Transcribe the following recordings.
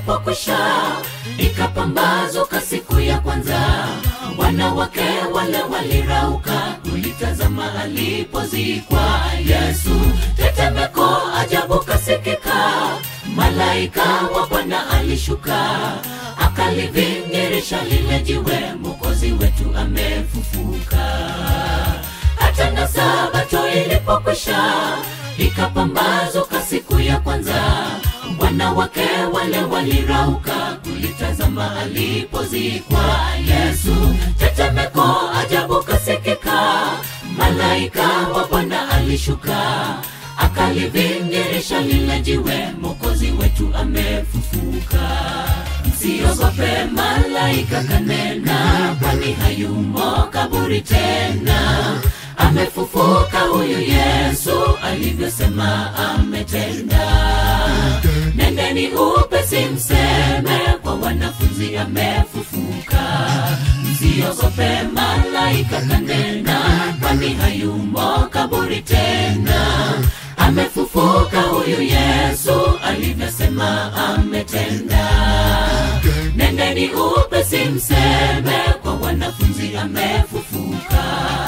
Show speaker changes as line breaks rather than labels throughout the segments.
ilipokwisha ikapambazuka siku ya kwanza wanawake wale walirauka kulitazama alipozikwa yesu tetemeko ajabu kasikika malaika wa bwana alishuka akalivingirisha lile jiwe mokozi wetu amefufuka hata na sabato ilipokwisha ikapambazuka siku ya kwanza wanawake wale walirauka kulitazama alipozikwa yesu tetemeko ajabu kasikika malaika wa bwana alishuka akalivingirisha lile jiwe mokozi wetu amefufuka msiogope malaika kanena kwani hayumo kaburi tena amefufuka huyu yesu alivyosema ametenda nendeni upesi mseme kwa wanafunzi amefufuka msiogope malaika kanena kwani hayumo kaburi tena amefufuka huyu yesu alivyosema ametenda nendeni upesi mseme kwa wanafunzi amefufuka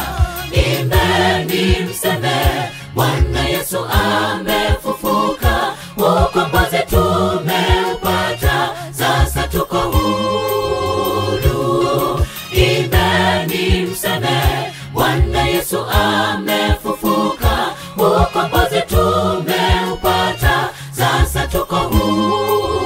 imbeni mseme bwana yesu amefufuka ukombozi tumeupata sasa tuko huru imbeni mseme bwana yesu amefufuka ukombozi tumeupata sasa tuko huru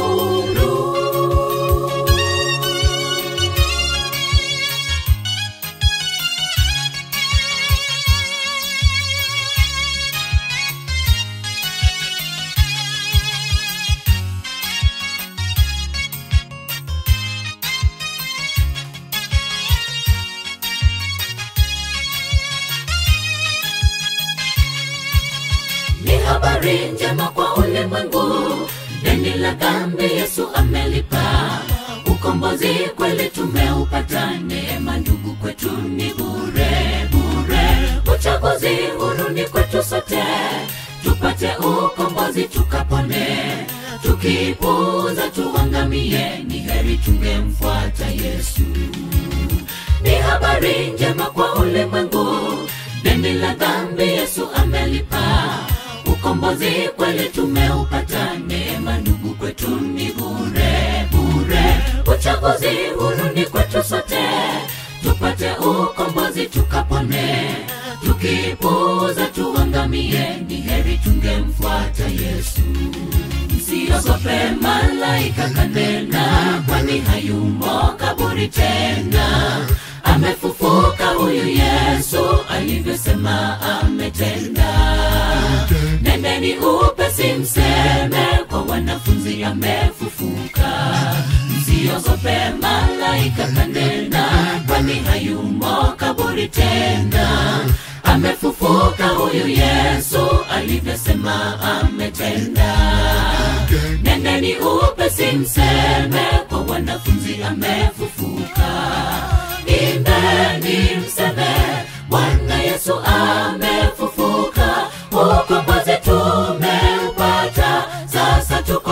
ni habari njema kwa ulimwengu deni la dhambi yesu amelipa ukombozi kweli tumeupata neema ndugu kwetu ni bure bure uchaguzi huru ni kwetu sote tupate ukombozi tukapone tukipuuza tuangamie ni heri tungemfuata yesu ni habari njema kwa ulimwengu deni la dhambi yesu amelipa ukombozi kweli tumeupata neema ndugu kwetu ni bure bure uchaguzi huru ni kwetu sote tupate ukombozi tukapone tukipuuza tuangamie ni heri tungemfuata yesu msiogope malaika kanena kwani hayumo kaburi tena amefufuka huyu yesu alivyosema ametenda nendeni upesi mseme kwa wanafunzi amefufuka msiogope malaika kanena kwani hayumo kaburi tena amefufuka huyu yesu alivyosema ametenda nendeni upesi mseme kwa wanafunzi amefufuka imbeni mseme bwana yesu amefufuka ukombozi tumeupata sasa tuko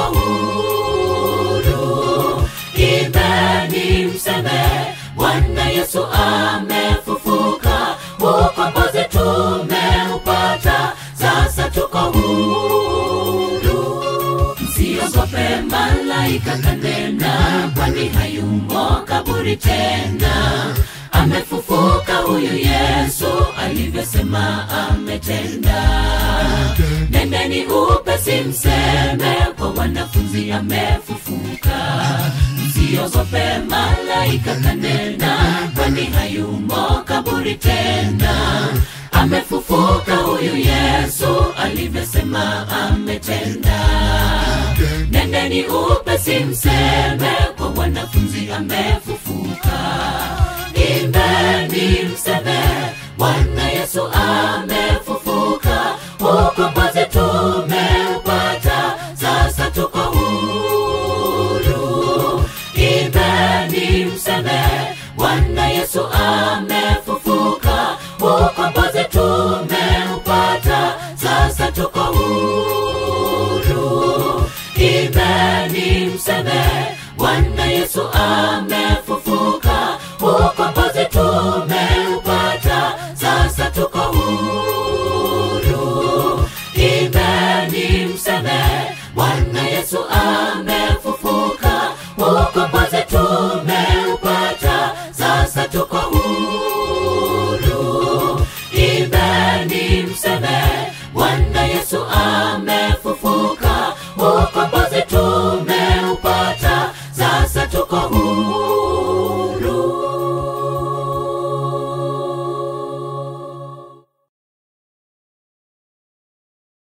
huru imbeni mseme bwana yesu amefufuka ukombozi tumeupata sasa tuko huru msiogope malaika kanena kwani hayumo kaburi tena amefufuka huyu yesu alivyosema ametenda nendeni upesi mseme kwa wanafunzi amefufuka msiogope malaika kanena kwani hayumo kaburi tena amefufuka huyu yesu alivyosema ametenda nendeni upesi mseme kwa wanafunzi amefufuka imbeni mseme bwana yesu amefufuka ukombozi tumeupata sasa tuko huru imbeni mseme bwana yesu amefufuka ukombozi tumeupata sasa tuko huru imbeni mseme ukombozi tumeuona